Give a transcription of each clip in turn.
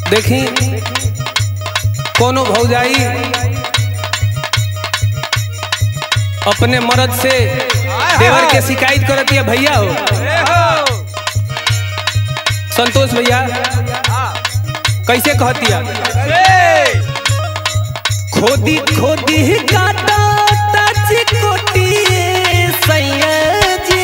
देखी कोनो भौजाई अपने मर्द से देवर के शिकायत करती है भैया हो संतोष भैया कैसे कहती है खोदी खोदी काटा टच कोटी सैया जी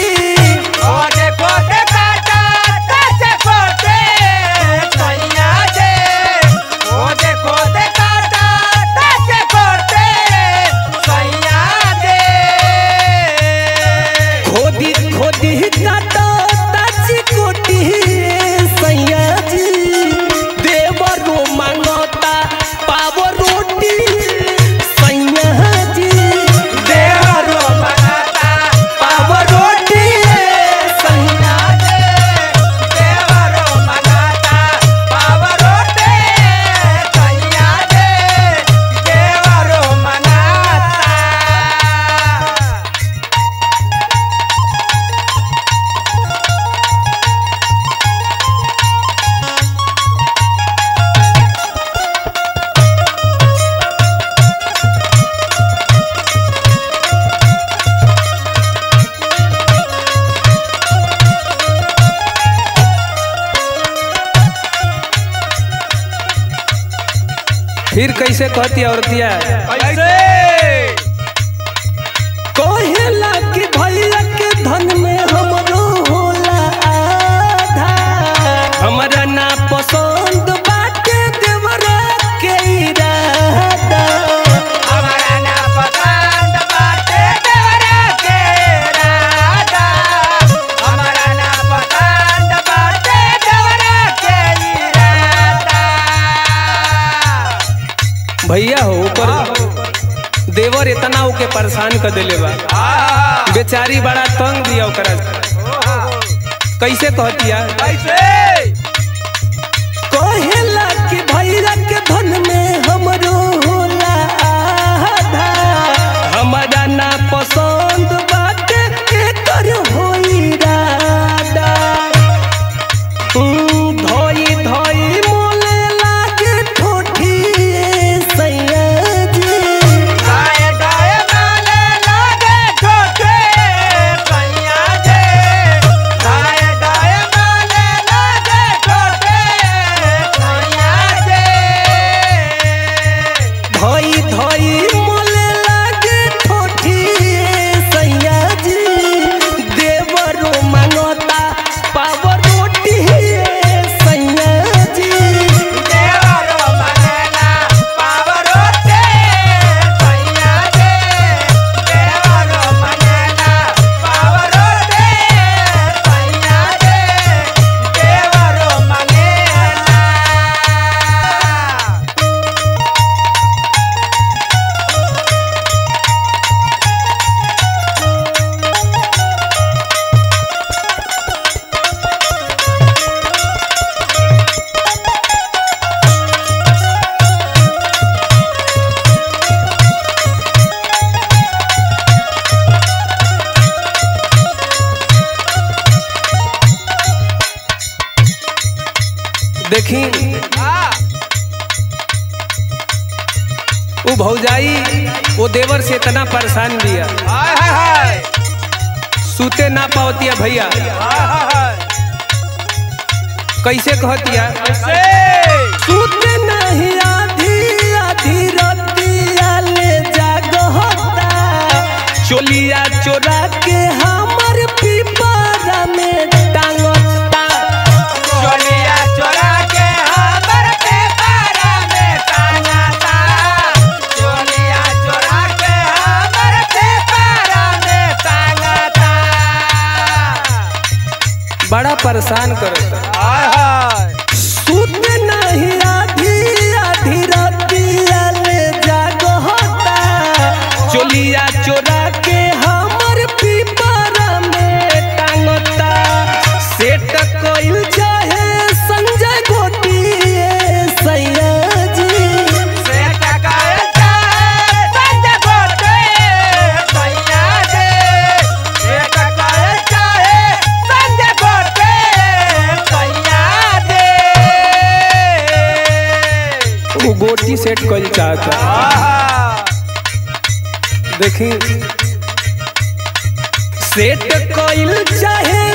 खोदी खोदी काटा टच कोटी सैया जी देवरो मांगता पाव रोटी सैया जी देवरो पाव रोटी सैया फिर कैसे कहती है औरतिया कहेला कि भैया के धन में हमरो होला आधा हमरा ना पसंद बाटे देवरा के इरादा भैया हो ऊपर देवर इतना ओके परेशान कर देले बा बेचारी बड़ा तंग दिया ओकरा कैसे कहतिया कहेला कि भैया के धन में हमरो होला आधा हमरा ना पसंद बाटे एकर होई रादा हम्म, धोई धोई मोले लागे ठोठी सैया जी धोई धोई मोले लागे ठोठी सैया जी देवरो मांगता पाव रोटी सैया जी देखी वो भौजाई वो देवर से इतना परेशान दिया सूते ना पावतिया भैया कैसे कहतिया सूते नहीं आधी आधी रतिया ले जागता चोलिया चोरा के हमर पीपरा में टांगता चोरा के हमर पेपरा में टांगता चोलिया चोरा के हमर पेपरा में टांगता बड़ा परेशान करता हाय हाय सूत नहीं आधी आधी रतिया ले जागता चोलिया चोरा के हमर पीपरा में टांगता सेट कोइल चाहे संजय गोटी सैया जी से टकाए जाए संज गोटे सैया दे से टकाए जाए संज गोटे सैया दे सेट कइल चाहता आहा देखी सेट कइल चाहे